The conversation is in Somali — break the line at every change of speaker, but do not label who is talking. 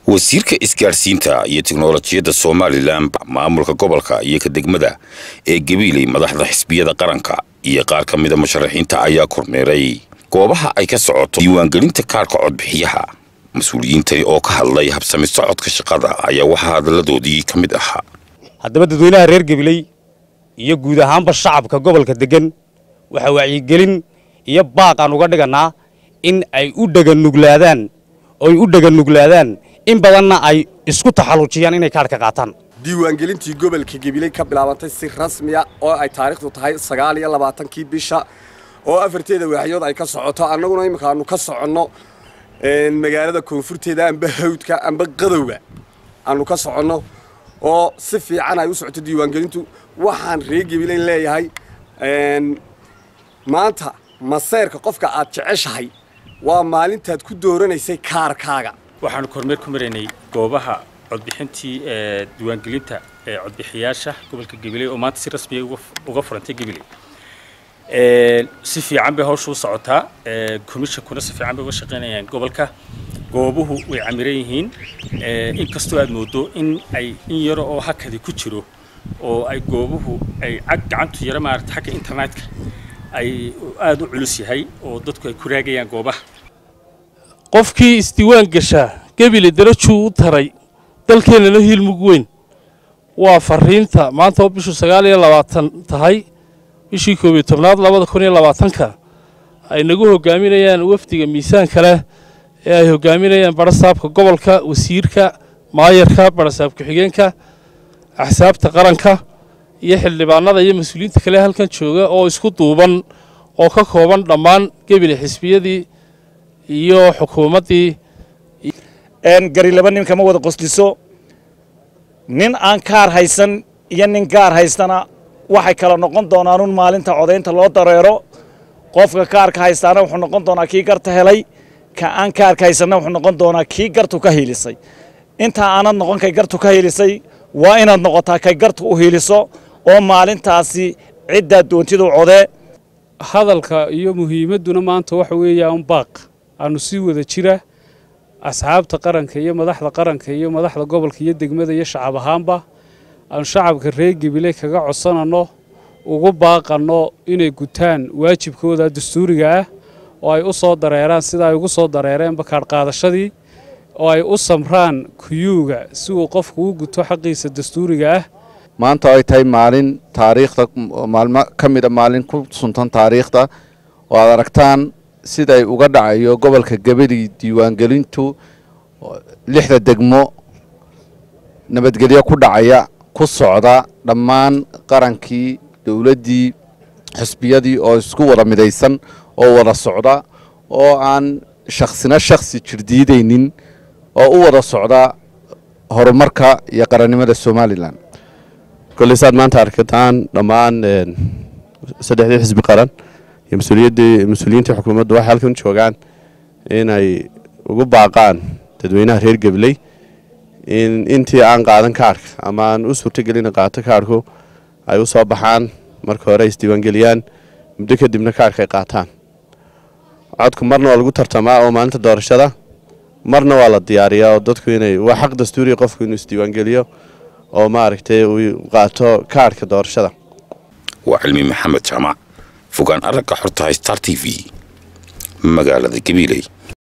wasiirka isgaadhsiinta iyo tiknolojiyadda somalilan maamulka gobolka iyo ka degmada ee gabiiley madaxda xisbiyada qaranka iyo qaar ka mida musharaxiinta ayaa kormeeray goobaha ay ka socoto diiwaangelinta kaarka codbixiyaha mas-uuliyiintani oo ka hadlay habsami socodka shaqada ayaa waxaa hadalladoodii ka mid ahaa
haddaba dadweynaha reer gabiley iyo guud ahaanba shacabka gobolka degan waxaa wacyigelin iyo baaq aan uga dhigannaa in ay u dheganuglaadaan oy u dheganuglaadaan in badanna ay isku taxallujiyaan inay kaarhka qaataan
diiwaangelintii gobolka gabiley ka bilaabantay si rasmiya oo ay taariikhdu tahay sagaal iyo labaatankii bisha oo afarteeda waaxyood ay ka socoto annaguna imika aanu ka soconno magaalada koonfurteeda amba hawdka amba qadowga aanu ka soconno oo si fiican ay u socoto diiwaangelintu waxaan reer gabileyn leeyahay maanta maseyrka qofka aad jeceshahay waa maalintaad ku dooranaysay kaarkaaga
waxaanu kormeer ku maraynay goobaha codbixintii ee diiwaangelinta ee codbixiyaasha gobolka gabiley oo maanta si rasmiya uga furantay gabiley si fiican bay hawsha u socotaa komishankuna si fiican bay uga shaqaynayaan gobolka goobuhu way camiran yihiin inkastoo aad moodo in ay in yaro oo hakadi ku jiro oo ay goobuhu ay cag gacantu yaro maarata xagga internetka ay aada u culus yahay oo dadku ay ku raagayaan goobaha
qofkii isdiiwaan gashaa gebile darajuu u taray dalkeennana hiilmug weyn waa fariinta maanta oo bishu sagaal iyo labaatan tahay bishii koob iyo tobnaad labada kun iyo labaatanka ay nagu hogaaminayaan wafdiga miisaanka leh ee ay hogaaminayaan barasaabka gobolka wasiirka maayarka barasaab ku-xigeenka axsaabta qaranka iyo xildhibaanada iyo mas-uuliyiinta kale halkan jooga oo isku duuban oo ka kooban dhammaan gebile xisbiyadii iyo xukuumaddii
gari laba nin kama wada qosliso nin aan kaar haysan iyo nin gaar haystana waxay kala noqon doonaanuun maalinta codaynta loo dareero qofka kaarka haystaana wuxuu noqon doonaa kii garta helay ka aan kaarka haysanna wuxuu noqon doonaa kii gartu ka hiilisay intaa aanad noqon kay gartu ka hiilisay waa inaad noqotaa kay gartu u hiiliso oo maalintaasi ciddaa doontida u codee
hadalka iyo muhiimadduna maanta waxa weeyaan baaq aanu sii wada jira asxaabta qaranka iyo madaxda qaranka iyo madaxda gobolka iyo degmada iyo shacab ahaanba aanu shacabka reer gabiley kaga codsananno ugu baaqanno inay gutaan waajibkooda dastuuriga ah oo ay u soo dareeraan sida ay ugu soo dareereenba kaadhqaadashadii oo ay u samraan kuyuuga si uu qofku u guto xaqiisa dastuuriga ah
maanta ay tahay maalin taariikhda maalmo ka mida maalin ku suntan taariikhda oo aad aragtaan siday uga dhacayo gobolka gabadii diiwaangelintu lixda degmo nabadgelyo ku dhacaya ku socda dhammaan qarankii dowladdii xisbiyadii oo isku wada midaysan oo wada socda oo aan shaksina shaksi jirdiidaynin oo u wada socda horumarka iyo qarannimada somalilan
kolley saad maanta arkataan dhammaan saddexdii xisbi qaran iyo mas-uuliyaddii mas-uuliyiintii xukuumaddu waxay halkan joogaan inay ugu baaqaan dadweynaha reer gabley in intii aan qaadan kaarhka ama aan u suurtagelina qaato kaarhku ay u soo baxaan marka hore ay isdiiwaangeliyaan muddo kadibna kaarhka ay qaataan codku marna waa lagu tartamaa oo maalinta doorashada marna waa la diyaariyaa oo dadku inay waa xaq dastuuriya qofku inuu isdiiwaangeliyo oo maaragtay uu qaato kaarhka doorashada
waa cilmi maxamed jaamac fogaan aragga xortahay star t v magaalada gabiiley